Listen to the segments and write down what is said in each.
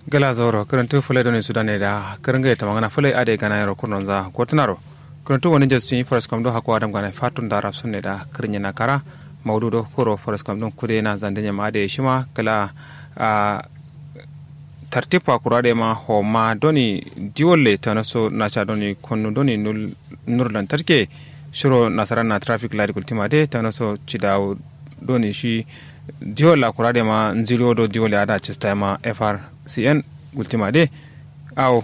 gala zoro karantu fulai doni sudane da karanga ta magana fulai ade gana yaro kurnon za gotunaro karantu wani jesu yi faras kam do hako adam gana fatun da rap sunne da kirnya na kara maudu do koro faras kam don kude na zandanya ma ade shima kala a tartipa kurade ma ho ma doni diwolle tana so na cha doni konnu doni nul nur lantarki shiro nasara na traffic light kultima de tana so cidawo doni shi diwola kurade ma nzilo do diwole ada cista ma frcn gultima de aw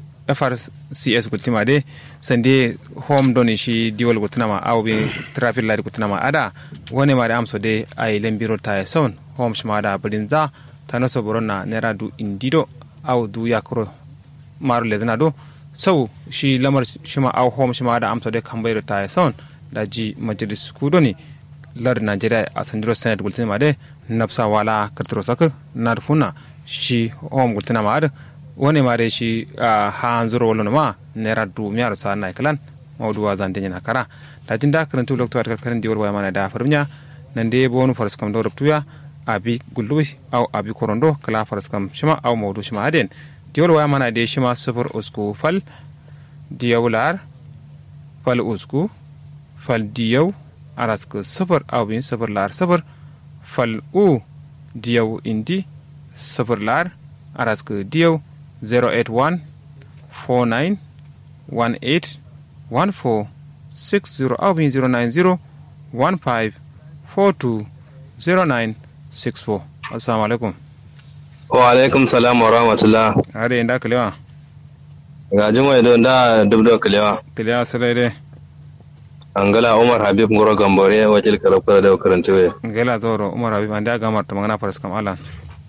frcs gultima de sande home doni shi diwol gultinama aw be traffic light gultinama ada woni ma da amso de ay lembiro ta son home shima da brinza tana so borona nera du indido aw du yakro maru lezana do sau shi lamar shima aw home shima da amso de kambayro ta son da ji majalis kudoni lar nigeria a sandiro senate gultina ma de napsa wala kartaro sak nar funa shi home gultina ma ad woni ma de shi ha anzuro wala ma nera du miyar sa na kalan mawdu wa zan denya kara da jinda karantu lokto at karan diwar waya mana da farmiya nan de bonu faras kam do ruptuya abi gulluwi aw abi korondo kala faras kam shima aw mawdu shima aden diwar waya mana de shima sufur usku fal diyawlar fal usku fal diyaw araska safar awin safar lar safar fal u diyaw indi safar lar araska diyaw 081 49 18 14 60 awin 090 15 42 09 64 assalamu alaikum wa alaikum salam wa rahmatullah are inda kalewa ga jimai don da dubdo kalewa kalewa sai dai angala umar habib ngoro gambore wakil karafura da karantuwe ngela zoro umar habib anda gamar ta magana faras kam alan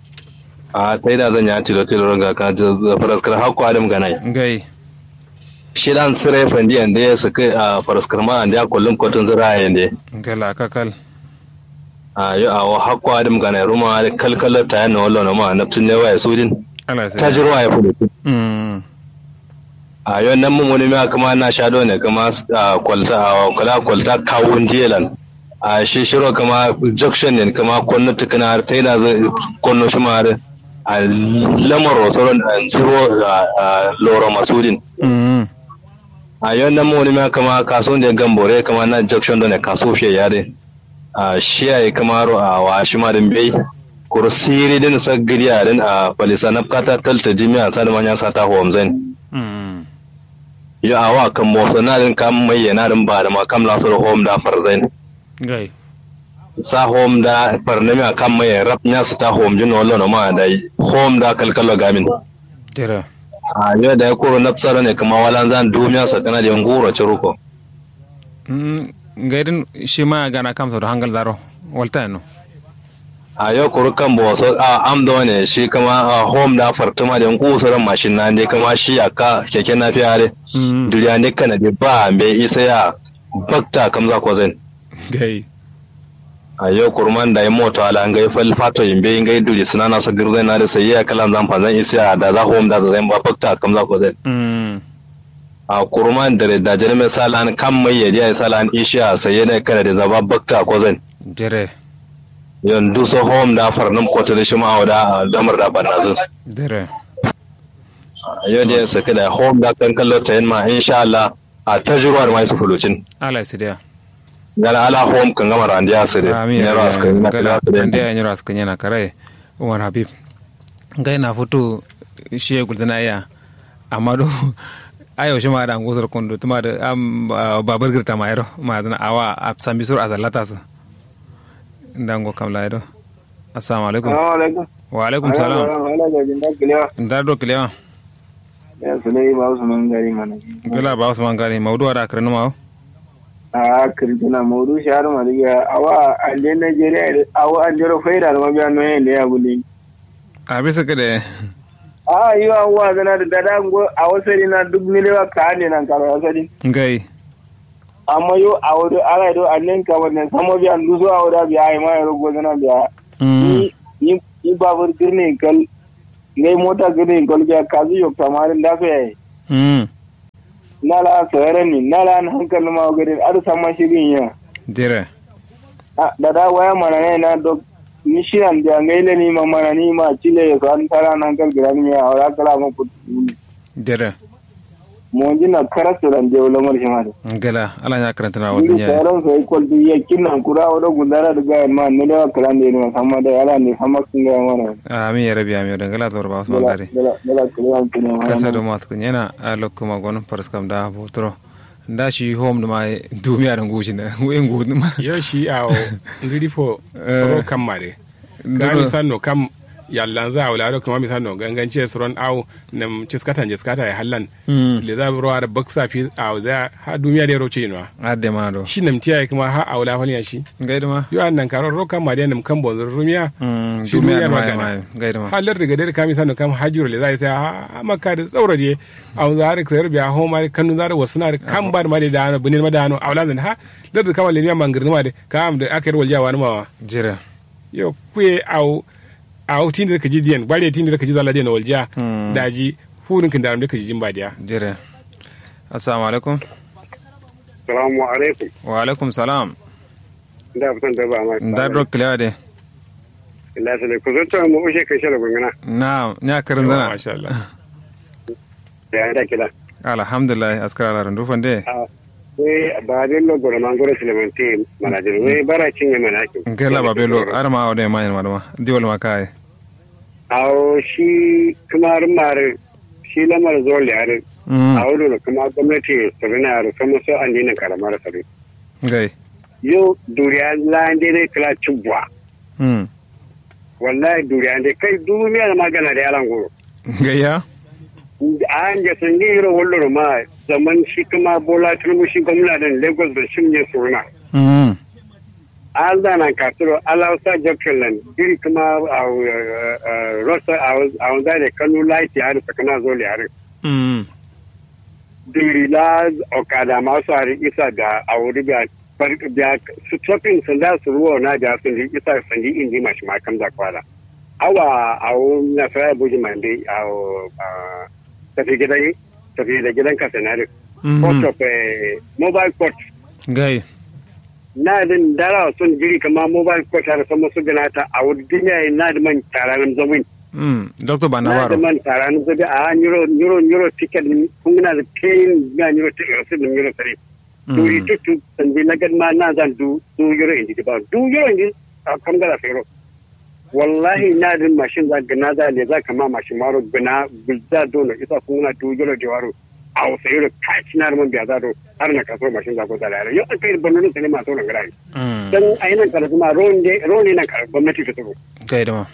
a tai da zan ya tilo tilo ga ka faras kar hakko adam ganai ngai shi dan sire fandi ande ya saka a faras kar ma ande kullum kotun zira yande ngela kakal a yo a wa hakko adam ganai ruma kalkala ta yana wallo ma naftin ne waya sudin ala sai tajirwa ya fudu mm a yau nan mun wani ma kuma na shado ne kuma kwalta a kula kwalta kawun jelan a shi shiro kama junction ne kama konno tukuna har ta yana zai konno shi ma har a lamar rosoron a zuro a loro masudin mm a yau nan mun wani ma kama kaso ne gambore kama na junction da ne kaso fiye yare a shi ya yi kama ro a wa shi ma din bai kursiri din sa giriya din a falisa na kata talta jimi'a sa da manyan sata homzen mm yo awa kan motsa na din kam mai yana din ba da ma kam la so home da farzain ngai sa home da farnami a kan mai rap nya su ta home jin wallo no ma da home da kalkalo gamin jira a yo da ya koro napsara ne kuma walan zan duniya sa kana da ngoro ciruko mm ngai din shi ma gana kam so hangal daro walta no a yo koro kan bo so a am do ne shi kama a home da fartuma da ngusuran mashin na ne kama shi aka keke na fiyare mm duriya ne kana da ba me isa ya bakta kam za ko zan ngai a yau kurman da ya mota ala ngai fal fato yimbe ngai duri suna na sagir zai na da sai ya kalam zan fa zan isa da za hom da zan ba fakta kam za ko zai mm a kurman da da jere mai salan kam mai yaji ya salan isha sai ya da kada da zaba bakta ko zan jere yon du so hom da farnum ko ta shi ma da damar da banna zu jere yau da ya saki da hom da kan kallo ta yin ma insha Allah a tajruwar mai su fulucin ala sidia gala ala hom kan gama randiya su da amin ne ras kan na gala kala ande ya nyura skanya na kare umar habib ngai na foto shi gulzana ya amma do ayo shi ma da ngusar kondo tuma da am babar girta ma yaro ma da awa a sambi sur azallata su ndango kamla yaro assalamu alaikum alaikum. wa alaikum salam Wala ga jin dakile ndar do kilewa ya sulai ba su man gari mana. gala ba usman gari mawdu ada karnu ma A kirkina maudu shahar maliya awa ande Nigeria awa ande ro faida da mabiya no yin da ya guli. a bisa kade A yi wa wa zana da dada ngo a wasari na duk milewa ka ne nan karo wasari. ngai Amma yo a wado ala do annen ka wannan samo biya luso a wada biya ai ma yaro go zana biya. mm Ni ni babur girne kal ngai mota girne kal biya kazu yok tamarin da fe yayi. mm nala sayar ni nala an hankali ma gari ar sama shirin ya dire da da waya mana ne na dok ni shi an da ngaile ni ma mana ni ma chile ya kan tara nan kal gira ni ya ora kala mo kutu dere mo jina karasu ran je wala mar shimare gala ala nya karanta na ni wadin ya taron sai kol bi ya kinnan kura wala gundara da ga ma ne da kala ne ni sama da ala ne sama sun ga mana amin ya rabi amin da gala tor ba su dala gari dala dala kala ne ma kasa do mat kun yana a lokuma gon paraskam da botro da shi home da mai dumiya da ngushi na wen gudu ma yo shi a ndiri fo Eh. ro kam mare ka mi sanno kam yallan za wala ro kuma mi sanno gangance suron aw nam ciskata ciskata ya hallan Mm. le za ro ar baksa fi aw za ha duniya de ro ce no adde ma do shi nam tiya kuma ha awla fani shi gaidu ma yo annan karo ro kam mare nam kan bonzo rumiya Mm, shi dumiya duniya ma magana ma gaidu ma halar daga dare kami sanu kam hajjuro le zai sai ha makka da tsaura je a za har sayar biya ho ma kanu za da wasu na da kan ba da ma da dano bunin ma dano a wala ha da da kama le ne mangirni ma da kam da aka yi walja wani ma jira yo kuye au au tin da kaji diyan bare tin da kaji zala diyan walja Mm. daji funin kin da da kaji jin ba diya jira assalamu alaikum assalamu alaikum wa alaikum salam da fitan da ba ma da do kilewa de Allah sai ku zo to mu ushe kai shara gungana na nya karin zana masha Allah da ya da kila alhamdulillah askara la randu fande we ba de lo goro mangoro silemente manajer we bara cinye manaki ngela babelo arma ode ma ma ma diwol ma kai awo shi kamar mar shi lamar zo liyar mm a wurin kuma gwamnati su rina yaro sama so an dina karamar sabi gai yau duriya lande ne kala cibwa mm wallahi duriya ne kai duniya da magana da yalan goro gaya an ga sun yi irin wallo ma zaman shi kuma bola tinubu shi gwamnatin lagos da shi ne suna mm an zana kasiro alausa jokelan iri kuma a rosa a wanda da kanu laiti har sakana zo liyar mm duri la okada masu hari isa da a wuri da da su tofin sun da su ruwa na da sun ji isa sun ji indi mashi makam da kwala awa a wuri na sarai buji mande a tafi gidan tafi da gidan kasanari court of eh, mobile court gai na din dara sun jiri kama mobile court har sama su gana ta a wuri duniya na da man taranin zamin mm doctor na da banabaro man taranin zabi a euro euro euro ticket kun na da pain na euro ticket su da euro tare duri tutu sandi na ma na zan du du euro indi ba du euro indi a kan gara fero wallahi na din mashin za gana za le za kama mashin maro gana gulza dono isa kun na du euro da waro a wasa euro kaci na man biya za do har na kaso mashin za ko da yaro yau an kai banonin sai ma to nan gara mm dan ainihin karatu ma ronde ronde nan karatu gwamnati ta tsoro gai da ma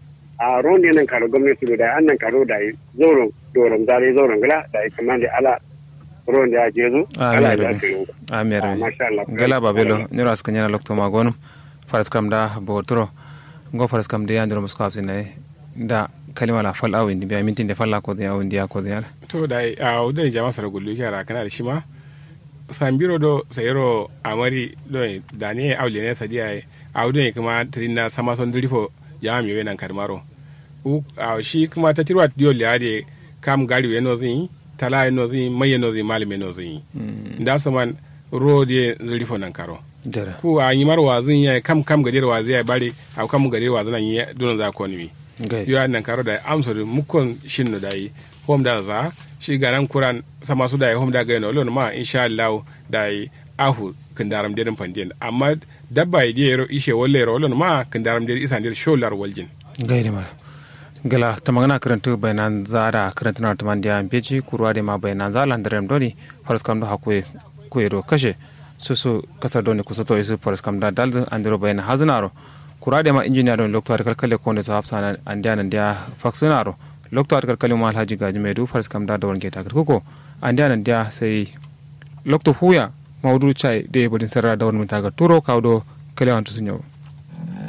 a ronde nan karo gwamnati da an nan karo da yi zoron doron zare zoron gala da yi kamar da ala ronde ya jezo ala ya ce yau amir Ah, masha Allah. gala babelo nyoro aska nyana lokto ma gonum faras kam da botro ngo faras kam de yandro musko afsine da kalima la fal awin biya mintin de falla ko de awin dia ko de ala to da a wudan jama'a sara gullu kyara kana da shi ma sambiro do sayero amari do da ne awle ne sadiya a wudan kuma trina sama son dirifo jama'a mi wenan karmaro u a shi kuma ta tirwa dio liade kam gari we no zin tala no zin maye no zin malime no zin da saman rode zirifo nan karo jara ku a yi mar wazin ya kam kam gadir wazi ya bare a kam gadir wazin nan ya don za ko ni gai yo nan karo da amso da mukon shinno da yi hom da za shi garan kuran sama su da yi hom da ga no lon ma insha Allah da yi ahu kandaram dedin pandien amma dabba yi yero ishe wolle ro lon ma kandaram dedin isan dedin sholar waljin gai da ma gala tamagana karantu bayanan zara karantu na taman dia beji kurwa de ma bayanan zala ndarem doni faras kam do hakwe kuero kashe susu kasar doni kusoto isu faras kam da daldu andiro bayanan hazunaro kurade ma injiniya don lokto ar kalkale konde so hafsana andiana ndia faksunaro lokto ar kalkale ma alhaji gaji medu faras kam da dawon geta kuko andiana ndia sai lokto huya mawdu chai de bodin sarra dawon mutaga turo kawdo kale wantu sunyo